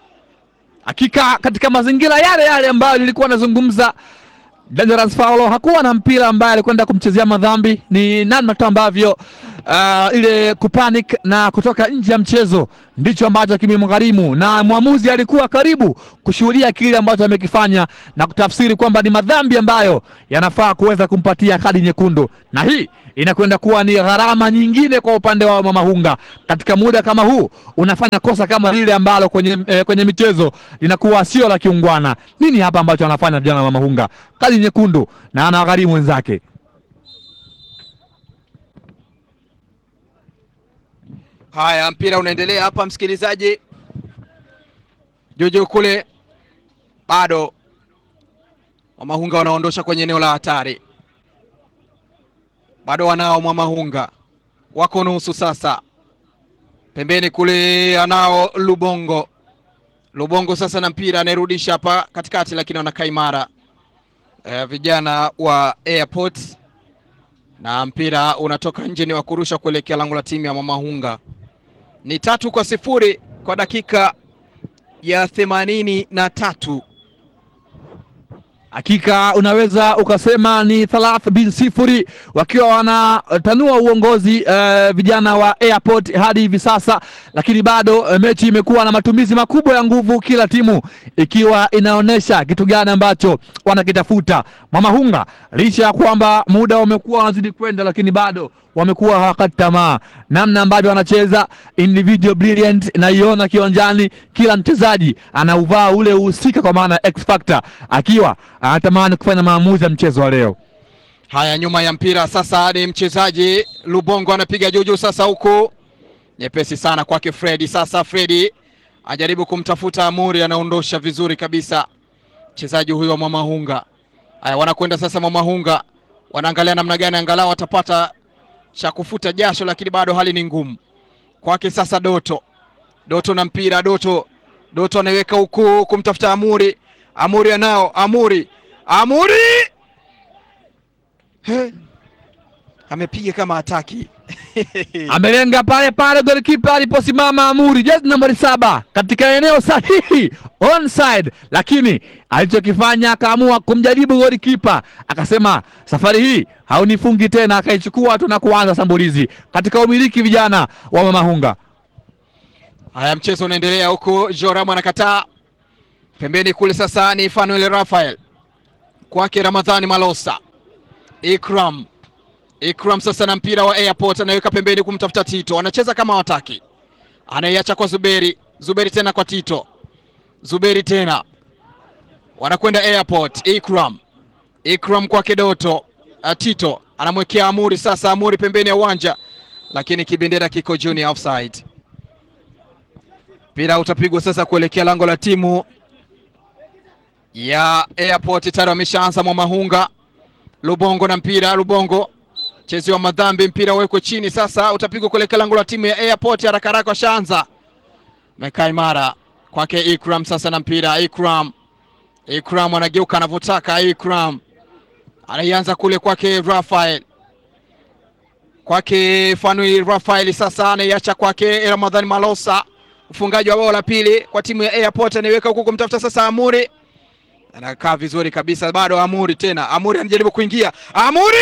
Hakika katika mazingira yale yale ambayo nilikuwa nazungumza, Dangerous Paulo hakuwa na mpira ambaye alikwenda kumchezea madhambi. Ni namna tu ambavyo uh, ile kupanic na kutoka nje ya mchezo ndicho ambacho kimemgharimu, na mwamuzi alikuwa karibu kushuhudia kile ambacho amekifanya na kutafsiri kwamba ni madhambi ambayo yanafaa kuweza kumpatia kadi nyekundu, na hii inakwenda kuwa ni gharama nyingine kwa upande wa Mamahunga. Katika muda kama huu unafanya kosa kama lile ambalo kwenye, eh, kwenye michezo linakuwa sio la kiungwana. Nini hapa ambacho anafanya vijana wa Mamahunga? Kadi nyekundu na anawagharimu wenzake. Haya, mpira unaendelea hapa, msikilizaji. Juju kule bado Mwamahunga wanaondosha kwenye eneo la hatari, bado wanao Mwamahunga, wako nusu sasa. Pembeni kule anao Lubongo, Lubongo sasa na mpira anairudisha hapa katikati, lakini wanakaa imara e, vijana wa Airport na mpira unatoka nje, ni wa kurusha kuelekea lango la timu ya Mwamahunga. Ni tatu kwa sifuri kwa dakika ya themanini na tatu. Hakika unaweza ukasema ni thalath bin sifuri wakiwa wanatanua uongozi uh, vijana wa Airport hadi hivi sasa, lakini bado uh, mechi imekuwa na matumizi makubwa ya nguvu, kila timu ikiwa inaonyesha kitu gani ambacho wanakitafuta. Mamahunga licha ya kwamba muda umekuwa unazidi kwenda, lakini bado wamekuwa hawakati tamaa, namna ambavyo wanacheza individual brilliant, naiona kiwanjani, kila mchezaji anauvaa ule uhusika, kwa maana X factor, akiwa anatamani kufanya maamuzi ya mchezo wa leo. Haya, nyuma ya mpira sasa ni mchezaji Lubongo anapiga juju sasa, huku nyepesi sana kwake Fredi. Sasa Fredi ajaribu kumtafuta Amuri, anaondosha vizuri kabisa mchezaji huyo wa Mwamahunga. Haya, wanakwenda sasa Mwamahunga, wanaangalia namna gani angalau watapata cha kufuta jasho, lakini bado hali ni ngumu kwake. Sasa Doto, Doto na mpira, Doto, Doto anaweka huku kumtafuta Amuri, Amuri anao, Amuri, Amuri He. amepiga kama hataki Amelenga pale pale golikipa aliposimama Amuri, jezi nambari saba katika eneo sahihi onside, lakini alichokifanya akaamua kumjaribu golikipa, akasema safari hii haunifungi tena, akaichukua tu na kuanza sambulizi katika umiliki vijana wa Mamahunga. Haya, mchezo unaendelea huku, Joram anakataa pembeni kule. Sasa ni Fanuel Rafael kwake Ramadhani Malosa, Ikram Ikram sasa na mpira wa Airport anaweka pembeni kumtafuta Tito, anacheza kama wataki, anaiacha kwa Zuberi, Zuberi tena kwa Tito, Zuberi tena wanakwenda Airport. Ikram, Ikram kwake Doto, uh, Tito anamwekea Amuri sasa, Amuri pembeni ya uwanja, lakini kibendera kiko junior offside. Mpira utapigwa sasa kuelekea lango la timu ya Airport. Tayari wameshaanza Mwamahunga. Lubongo na mpira, Lubongo chezi wa madhambi, mpira uwekwe chini sasa, utapigwa kuelekea lango la timu ya Airport. Haraka haraka washaanza, mekaa imara kwake Ikram sasa na mpira, Ikram Ikram anageuka anavyotaka, Ikram anaianza kule kwake Rafael, kwake Fanui Rafael sasa anaiacha kwake Ramadhani Malosa, ufungaji wa bao la pili kwa timu ya Airport, anaiweka huku kumtafuta sasa Amuri, anakaa vizuri kabisa, bado Amuri tena, Amuri anajaribu kuingia, Amuri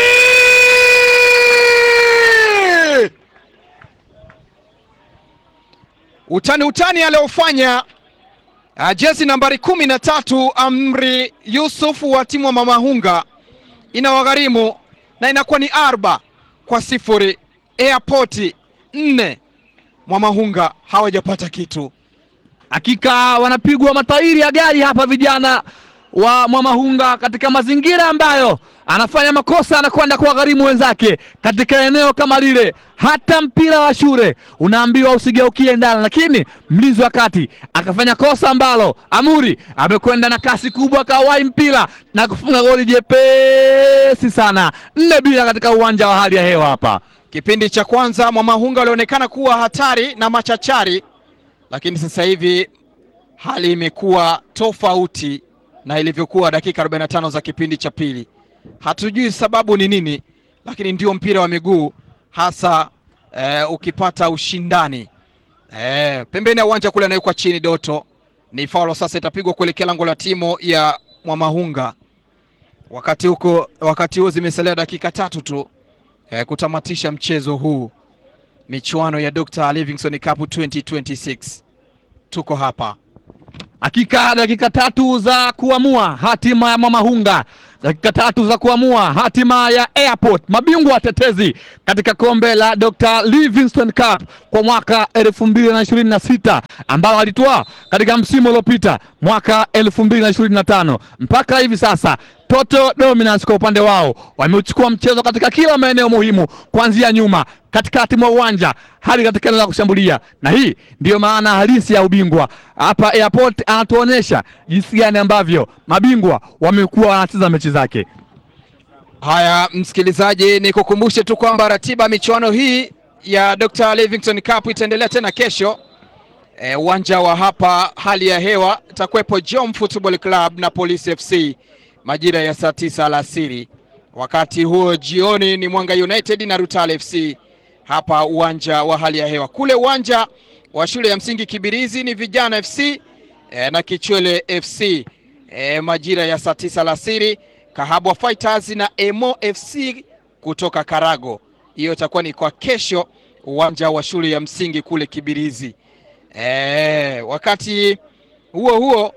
utani utani aliofanya uh, jezi nambari kumi na tatu Amri Yusuf wa timu wa Mamahunga inawagharimu na inakuwa ni arba kwa sifuri. Airport nne, Mwamahunga hawajapata kitu. Hakika wanapigwa matairi ya gari hapa vijana wa Mwamahunga katika mazingira ambayo anafanya makosa, anakwenda kuwagharimu wenzake katika eneo kama lile. Hata mpira wa shule unaambiwa usigeukie ndani, lakini mlinzi wa kati akafanya kosa ambalo Amuri amekwenda na kasi kubwa, akawahi mpira na kufunga goli jepesi sana, nne bila katika uwanja wa hali ya hewa hapa. Kipindi cha kwanza Mwamahunga walionekana kuwa hatari na machachari, lakini sasa hivi hali imekuwa tofauti na ilivyokuwa dakika 45 za kipindi cha pili. Hatujui sababu ni nini, lakini ndio mpira wa miguu hasa eh, ukipata ushindani eh, pembeni ya uwanja kule anawekwa chini Doto, ni faulo sasa, itapigwa kuelekea lango la timu ya Mwamahunga. Wakati huko wakati huo zimesalia dakika tatu tu eh, kutamatisha mchezo huu. michuano ya Dr. Livingstone Cup 2026. Tuko hapa Hakika dakika tatu za kuamua hatima ya Mwamahunga, dakika tatu za kuamua hatima ya Airport, mabingwa watetezi katika kombe la Dr. Livingstone Cup kwa mwaka elfu mbili na ishirini na sita ambao walitwaa katika msimu uliopita mwaka elfu mbili na ishirini na tano mpaka hivi sasa Total Dominance kwa upande wao wameuchukua mchezo katika kila maeneo muhimu, kuanzia nyuma, katikati mwa uwanja hadi katika eneo la kushambulia, na hii ndiyo maana halisi ya ubingwa. Hapa Airport anatuonyesha jinsi gani ambavyo mabingwa wamekuwa wanacheza mechi zake. Haya, msikilizaji, ni kukumbushe tu kwamba ratiba ya michuano hii ya Dr. Livingstone Cup itaendelea tena kesho uwanja e, wa hapa. Hali ya hewa itakuwepo Jom Football Club na Police FC majira ya saa tisa alasiri. Wakati huo jioni ni Mwanga United na Rutale FC hapa uwanja wa hali ya hewa. Kule uwanja wa shule ya msingi Kibirizi ni Vijana FC e, na Kichwele FC e, majira ya saa tisa alasiri. Kahabwa Fighters na Emo FC kutoka Karago. Hiyo itakuwa ni kwa kesho uwanja wa shule ya msingi kule Kibirizi. E, wakati huo huo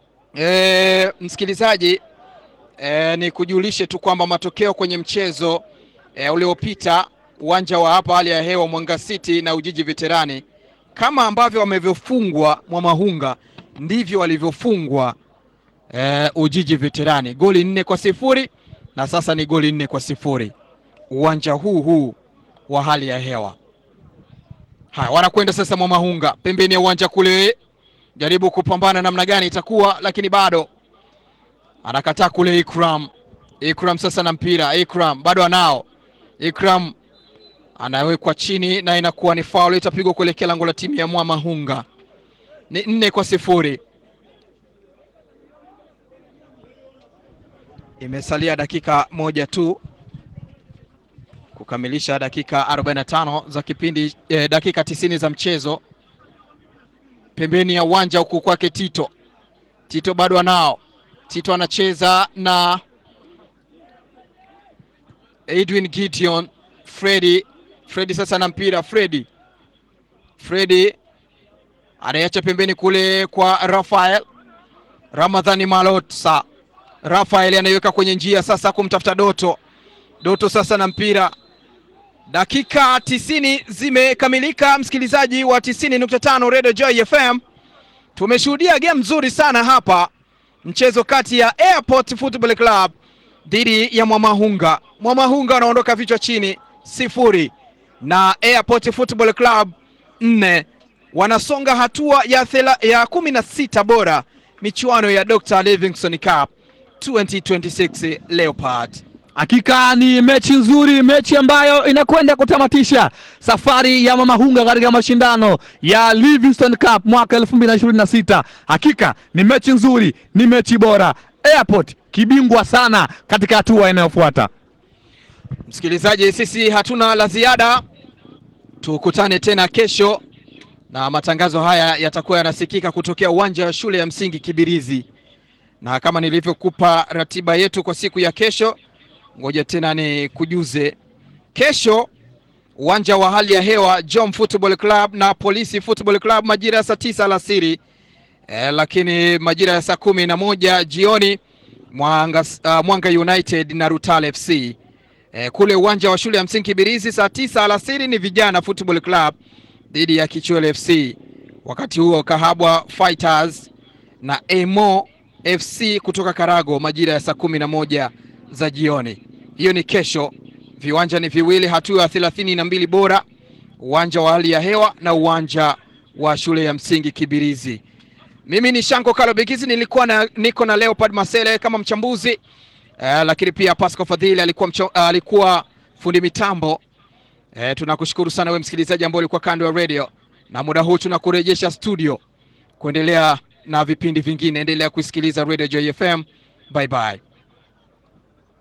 e, msikilizaji e, ni kujulishe tu kwamba matokeo kwenye mchezo e, uliopita uwanja wa hapa hali ya hewa Mwanga City na Ujiji Veterani, kama ambavyo wamevyofungwa Mwamahunga ndivyo walivyofungwa e, Ujiji Veterani goli nne kwa sifuri na sasa ni goli nne kwa sifuri uwanja huu huu wa hali ya hewa. Haya, wanakwenda sasa Mwamahunga pembeni ya uwanja kule, jaribu kupambana namna gani itakuwa, lakini bado anakataa kule. Ikram, Ikram sasa na mpira, Ikram bado anao, Ikram anawekwa chini na inakuwa ni faul, itapigwa kuelekea lango la timu ya Mwamahunga. Ni nne kwa sifuri. Imesalia dakika moja tu kukamilisha dakika 45 za kipindi eh, dakika 90 za mchezo. Pembeni ya uwanja huku kwake Tito, Tito bado anao, Tito anacheza na Edwin Gideon, Fredi, Fredi sasa na mpira, Fredi, Fredi anaiacha pembeni kule kwa Rafael Ramadhani Malotsa, Rafael anaiweka kwenye njia sasa kumtafuta Doto, Doto sasa na mpira Dakika tisini zimekamilika, msikilizaji wa 90.5 Radio Joy FM. Tumeshuhudia game nzuri sana hapa, mchezo kati ya Airport Football Club dhidi ya Mwamahunga. Mwamahunga wanaondoka vichwa chini sifuri na Airport Football Club nne, wanasonga hatua ya, thela, ya kumi na sita bora michuano ya Dr. Livingstone Cup 2026 Leopard. Hakika ni mechi nzuri, mechi ambayo inakwenda kutamatisha safari ya Mwamahunga katika mashindano ya Livingstone Cup mwaka 2026. Hakika ni mechi nzuri, ni mechi bora. Airport kibingwa sana katika hatua inayofuata. Msikilizaji, sisi hatuna la ziada, tukutane tena kesho, na matangazo haya yatakuwa yanasikika kutokea uwanja wa shule ya msingi Kibirizi, na kama nilivyokupa ratiba yetu kwa siku ya kesho Ngoja tena ni kujuze kesho, uwanja wa hali ya hewa Jom Football Club na Polisi Football Club majira ya saa tisa alasiri e, lakini majira ya saa kumi na moja jioni Mwanga, uh, Mwanga United na Rutale FC e, kule uwanja wa shule ya msingi Kibirizi saa tisa alasiri ni Vijana Football Club dhidi ya Kichwele FC. Wakati huo Kahabwa Fighters na Emo FC kutoka Karago majira ya saa kumi na moja za jioni. Hiyo ni kesho. Viwanja ni viwili, hatua ya thelathini na mbili bora, uwanja wa hali ya hewa na uwanja wa shule ya msingi Kibirizi. Mimi ni Shanko Kalo Bikizi, nilikuwa na, niko na Leopard Masele kama mchambuzi eh, lakini pia Pascal Fadhili alikuwa, mcho, uh, alikuwa fundi mitambo eh, tunakushukuru sana wewe msikilizaji ambao ulikuwa kando ya radio, na muda huu tunakurejesha studio kuendelea na vipindi vingine. Endelea kusikiliza Radio Joy FM. Bye bye.